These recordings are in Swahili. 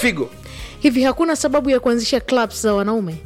figo hivi hakuna sababu ya kuanzisha clubs za wanaume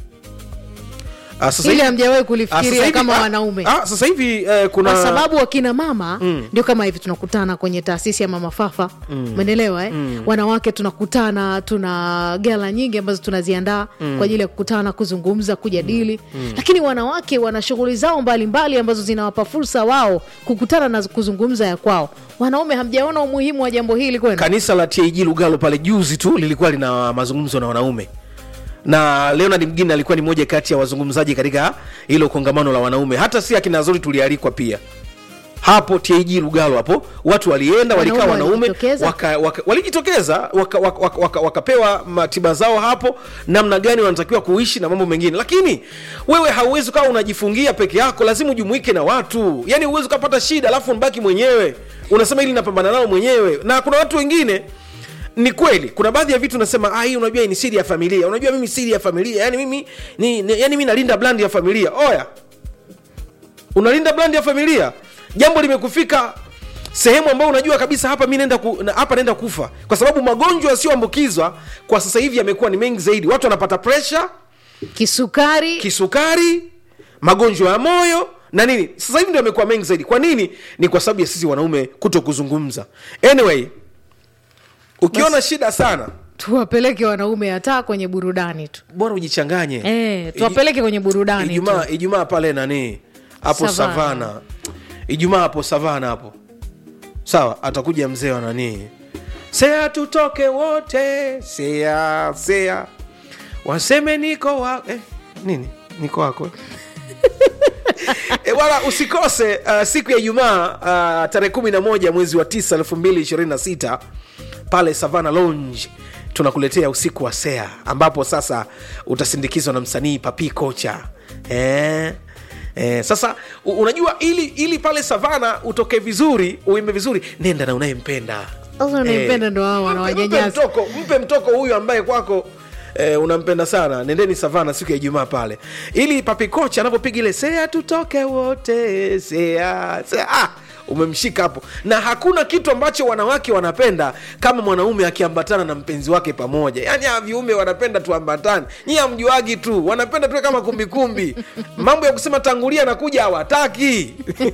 Ah, sasa ili hivi- hamjawahi ah, sasa kulifikiria hivi- kama ah, wanaume ah, sasa hivi eh, kuna kwa sababu wakina mama ndio kama hivi tunakutana kwenye taasisi ya mama fafa umeelewa eh? wanawake tunakutana tuna gala nyingi ambazo tunaziandaa kwa ajili ya kukutana kuzungumza kujadili lakini wanawake wana shughuli zao mbalimbali ambazo zinawapa fursa wao kukutana na kuzungumza ya kwao wanaume hamjaona umuhimu wa jambo hili kwenu kanisa la TAG Lugalo pale juzi tu lilikuwa lina mazungumzo na wanaume na Leonard Mgini alikuwa ni moja kati ya wazungumzaji katika hilo kongamano la wanaume. Hata si akina Zori tulialikwa pia hapo TAG Lugalo hapo, watu walienda walikaa Wanaume wanaume walijitokeza? waka, waka, waka, walijitokeza waka, waka, waka, waka, wakapewa matiba zao hapo, namna gani wanatakiwa kuishi na mambo mengine. Lakini wewe hauwezi ukawa unajifungia peke yako, lazima ujumuike na watu. Yani huwezi ukapata shida alafu unabaki mwenyewe, unasema ili napambana nao mwenyewe. Na kuna watu wengine ni kweli kuna baadhi ya vitu nasema ah, hii unajua hii ni siri ya familia unajua mimi siri ya familia yani mimi ni, ni, yani mimi nalinda brand ya familia oya unalinda brand ya familia jambo limekufika sehemu ambayo unajua kabisa hapa mi naenda ku, na- hapa naenda kufa kwa sababu magonjwa yasiyoambukizwa kwa sasa hivi yamekuwa ni mengi zaidi watu wanapata presha kisukari kisukari magonjwa ya moyo na nini sasa hivi ndio yamekuwa mengi zaidi kwa nini ni kwa sababu ya sisi wanaume kuto kuzungumza anyway ukiona shida sana tuwapeleke wanaume hata kwenye burudani tu bora ujichanganye Eh, tuwapeleke kwenye burudani ijumaa tu. ijumaa pale nani hapo Savana. savana ijumaa hapo savana hapo sawa atakuja mzee wa nani sea tutoke wote sea sea waseme niko wa eh, nini niko wako eh? E, wala usikose uh, siku ya Ijumaa uh, tarehe 11 mwezi wa 9 2026 pale Savana Lounge tunakuletea usiku wa Sea ambapo sasa utasindikizwa na msanii Papi Kocha eh? Eh, sasa u- unajua ili ili pale Savana utoke vizuri uimbe vizuri nenda na unayempenda Sasa unayempenda ndo hao mpe, mpe, wanawanyanyasa. mtoko, mpe mtoko huyu ambaye kwako Eh, unampenda sana nendeni savana siku ya ijumaa pale ili papi kocha anapopiga ile sea tutoke wote sea, sea. Ah, umemshika hapo na hakuna kitu ambacho wanawake wanapenda kama mwanaume akiambatana na mpenzi wake pamoja yaani hawa viumbe wanapenda tuambatane nyi hamjuagi tu wanapenda tuwe kama kumbikumbi mambo ya kusema tangulia nakuja hawataki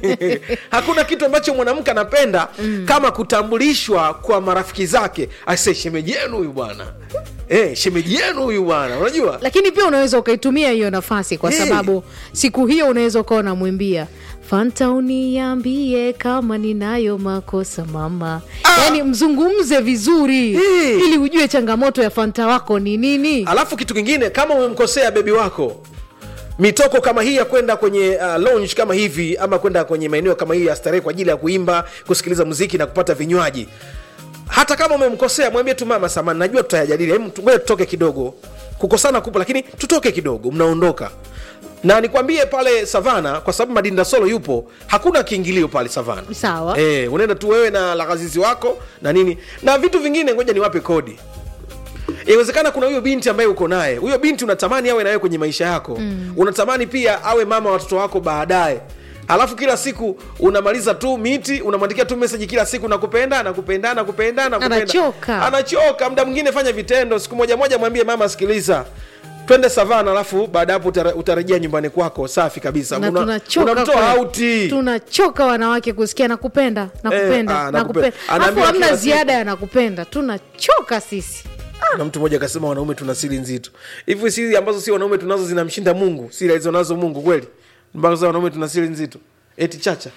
hakuna kitu ambacho mwanamke anapenda kama kutambulishwa kwa marafiki zake ase shemeji yenu huyu bwana Eh, shemeji yenu huyu bwana unajua lakini pia unaweza ukaitumia hiyo nafasi kwa Hey. sababu siku hiyo unaweza ukawa unamwimbia fanta uniambie kama ninayo makosa mama Ah. yaani mzungumze vizuri Hey. ili ujue changamoto ya fanta wako ni nini alafu kitu kingine kama umemkosea bebi wako mitoko kama hii ya kwenda kwenye uh, lounge kama hivi ama kwenda kwenye maeneo kama hii ya starehe kwa ajili ya kuimba kusikiliza muziki na kupata vinywaji hata kama umemkosea mwambie tu mama samani najua tutayajadili Hem, tu- ngoja tutoke kidogo kukosana kupo lakini tutoke kidogo mnaondoka na nikwambie pale savana kwa sababu madinda solo yupo hakuna kiingilio pale savana Sawa. e, unaenda tu wewe na lagazizi wako na nini na vitu vingine ngoja niwape kodi inawezekana kuna huyo binti ambaye uko naye huyo binti unatamani awe nawe kwenye maisha yako mm. unatamani pia awe mama wa watoto wako baadaye alafu kila siku unamaliza tu miti unamwandikia tu meseji kila siku nakupenda nakupenda nakupenda nakupenda Anachoka. anachoka muda mwingine fanya vitendo siku moja moja mwambie mama sikiliza twende savana alafu baada ya hapo utare- utarejea nyumbani kwako safi kabisa na Una- tunachoka unamtoa kweli. auti tunachoka wanawake kusikia nakupenda nakupenda ah, nakupenda. nakupenda alafu Anaambiwa hamna kila siku. ziada ya nakupenda tunachoka sisi na mtu mmoja akasema wanaume tuna siri nzito hivi siri ambazo si wanaume tunazo zinamshinda mungu siri alizonazo mungu kweli mpaka sasa wanaume tuna siri nzito eti chacha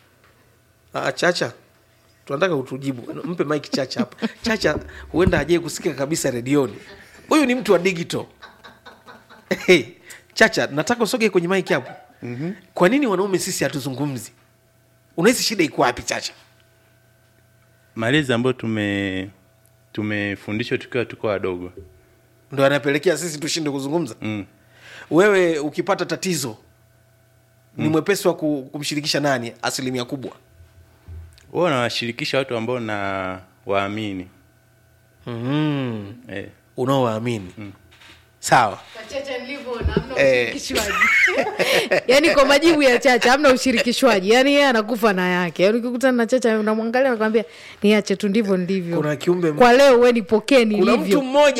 ah, chacha tunataka utujibu mpe mike chacha hapa chacha huenda ajai kusikika kabisa redioni huyu ni mtu wa digital hey, chacha nataka usoge kwenye mike hapo mm-hmm. kwa nini wanaume sisi hatuzungumzi unahisi shida iko wapi chacha malezi ambayo tume tumefundishwa tukiwa tuko wadogo ndo anapelekea sisi tushinde kuzungumza mm. wewe ukipata tatizo ni mwepesi wa ku- kumshirikisha nani asilimia kubwa huwa nawashirikisha watu ambao na waamini mm. eh. unaowaamini sawa chacha nilivyoona hamna Eh. ushirikishwaji yaani kwa majibu ya chacha hamna ushirikishwaji yaani yeye anakufa na yake yaani ukikutana na chacha unamwangalia nakwambia niache tu ndivyo ndivyo kuna kiumbe kwa leo we nipokee kuna nilivyo mtu mmoja